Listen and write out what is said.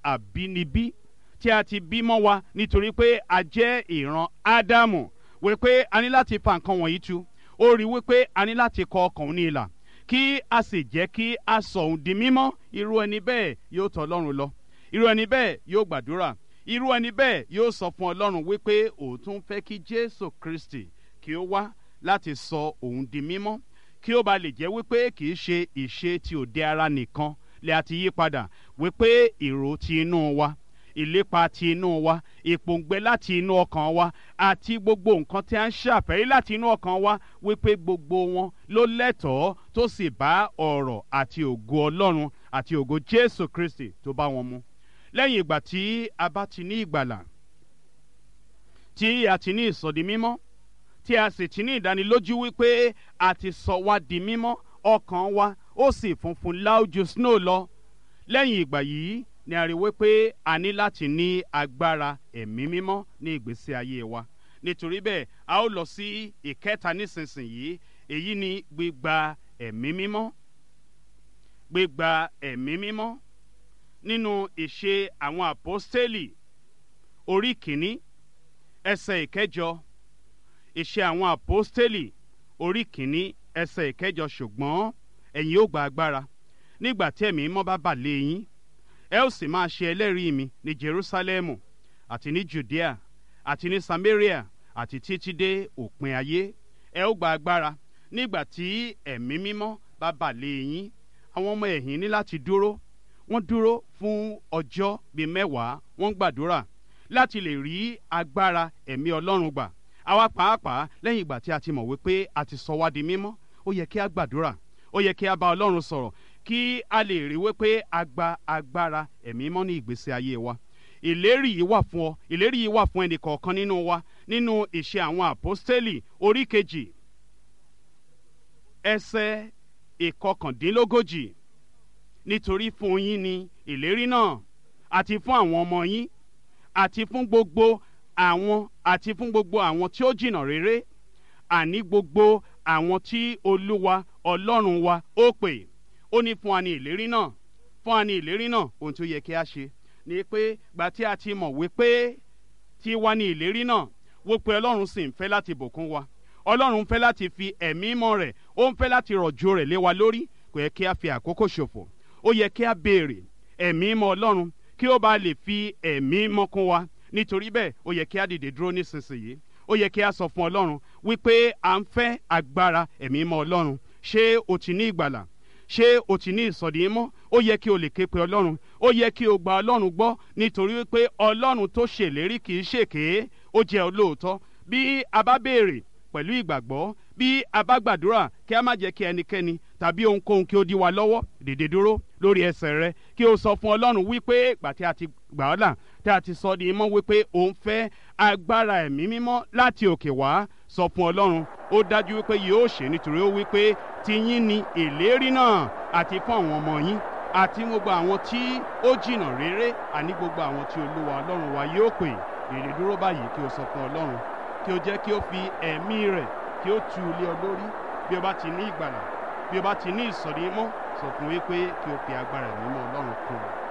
àbínibí tí a ti bí mọ́ wa nítorí pé a jẹ́ ìran ádámù wípé a ní láti fa nǹkan wọ̀nyí tu ó rí wípé a ní láti kọ ọkàn òun ní ìlà kí a sì jẹ́ kí a sọ òun di mímọ́ irú ẹni bẹ́ẹ̀ yóò tọ̀ ọlọ́run lọ irú ẹni bẹ́ẹ̀ yóò gbàdúrà irú ẹni bẹ́ẹ̀ yóò sọ fún ọlọ́run wípé òun tún fẹ́ kí jésù kristi kí ó wá láti sọ òun di mímọ́ kí ó ba lè jẹ́ wípé kì í ṣe ìṣe ti òde ara nìkan lè àti yí padà wípé ìrò ti inú wa ìlépa ti inú wa ìpòǹgbẹ láti inú ọkàn wa àti gbogbo nǹkan tí a ń ṣàfẹ́rí láti inú ọkàn wa wípé gbogbo wọn ló lẹ́tọ̀ọ́ tó sì bá ọ̀rọ̀ àti ògo ọlọ́run àti ògo jésù kristi tó bá wọn mu lẹ́yìn ìgbà tí a bá ti ní ìgbàlà tí a ti ní ìsọdi mímọ́ tí a sì ti ní ìdánilójú wípé a ti sọ wá di mímọ́ ọkàn wa ó sì funfun láójú snow lọ lẹ́yìn ìgbà yìí ni a rí wípé a ní láti ní agbára ẹ̀mí mímọ́ ní ìgbésí ayé wa nítorí bẹ́ẹ̀ a ó lọ sí ìkẹta nísinsìnyí èyí ni gbígba ẹ̀mí mímọ́ gbígba ẹ̀mí mímọ́ nínú ìṣe àwọn àpọ́stélì orí kìíní ẹsẹ̀ ìkẹjọ ìṣe àwọn àpọ́stélì orí kìíní ẹsẹ̀ ìkẹjọ ṣùgbọ́n ẹ̀yin ó gba agbára nígbà tí ẹ̀mí mímọ́ bá bà lé yín ẹ ó sì máa ṣe ẹlẹ́rìí mi ní jerusalemu àti ní judea àti ní samaria àti títí dé òpin ayé ẹ ó gba agbára nígbà tí ẹ̀mí mímọ́ bá bà lé yín àwọn ọmọ ẹ̀yìn ní láti dúró wọ́n dúró fún ọjọ́ bíi mẹ́wàá wọ́n gbàdúrà láti lè rí agbára ẹ̀mí ọlọ́run gbà àwa pàápàá lẹ́yìn ìgbà tí a ti mọ̀ wípé a ti sọ wá di mímọ́ ó yẹ kí a gbàdúrà ó yẹ kí a bá ọlọ́run sọ̀rọ̀ kí a lè rí wípé a gba agbára ẹ̀mí mọ́ ní ìgbésí ayé wa ìlérí yìí wà fún ọ ìlérí yìí wà fún ẹnì kọ̀ọ̀kan nínú wa nínú ìṣe àwọn àpọ́stélì orí kejì ẹsẹ̀ ìkọkàndínlógójì nítorí fún yín ni ìlérí náà àti fún àwọn ọmọ yín àti fún gbogbo àwọn àti fún gbogbo àwọn tí ó jìnnà réré àní gbogbo àwọn tí olúwa ọlọ́run wa ó pè ó ní fún wa ní ìlérí náà fún wa ní ìlérí náà ohun tí ó yẹ kí a ṣe ni pé gba tí a ti mọ̀ wípé tí wá ní ìlérí náà wó pé ọlọ́run sì ń fẹ́ láti bùkún wa ọlọ́run ń fẹ́ láti fi ẹ̀mí mọ́ rẹ̀ ó ń fẹ́ láti rọ̀jò rẹ̀ lé wa lórí kò yẹ kí a fi àkókò ṣòfò ó yẹ kí a béèrè ẹ̀mí mọ́ ọlọ́run kí ó bá lè fi ẹ̀mí mọ́ kún wa nítorí bẹ́ẹ̀ ó yẹ kí a dìde dúró nísinsìnyí ó yẹ kí a sọ fún ọlọ́run wípé à ń fẹ́ agbára ẹ̀mí mọ́ ọlọ́run ṣé o ti ní ìgbàlà ṣé o ti ní ìsọ̀dí mọ́ ó yẹ kí o lè ké pe ọlọ́run ó yẹ kí o gba ọlọ́run gbọ́ nítorí wípé ọlọ́run tó ṣèlérí kì í ṣèké ó jẹ́ olóòótọ́ bí a bá béèrè pẹ̀lú ìgbàgbọ́ bí a bá gbàdúrà kí a má jẹ́ kí ẹnikẹ́ni tàbí ohunkóhun kí ó dí wa lọ́wọ́ dìde dúró lórí ẹsẹ̀ rẹ kí o sọ fún ọlọ́run wípé ìgbà tí a ti gbà ọ́ là tí a ti sọ di mọ́ wípé òun fẹ́ agbára ẹ̀mí mímọ́ láti òkè wá sọ fún ọlọ́run ó dájú wípé yóò ṣe nítorí ó wípé tiyín ni ìlérí náà àti fún àwọn ọmọ yín àti gbogbo àwọn tí ó jìnnà réré àní gbogbo àwọn tí olúwa ọlọ́run wa yóò pè dìde dúró báyìí kí o sọ fún ọlọ́run kí o jẹ́ kí o fi ẹ̀mí rẹ̀ kí o tu ilé ọ lórí bí o bá ti ní ìgbàlà bí o bá ti ní ìsọ̀rí mọ́ sọ fún wípé kí o fi agbára ẹ̀mí mọ́ ọlọ́run kún un.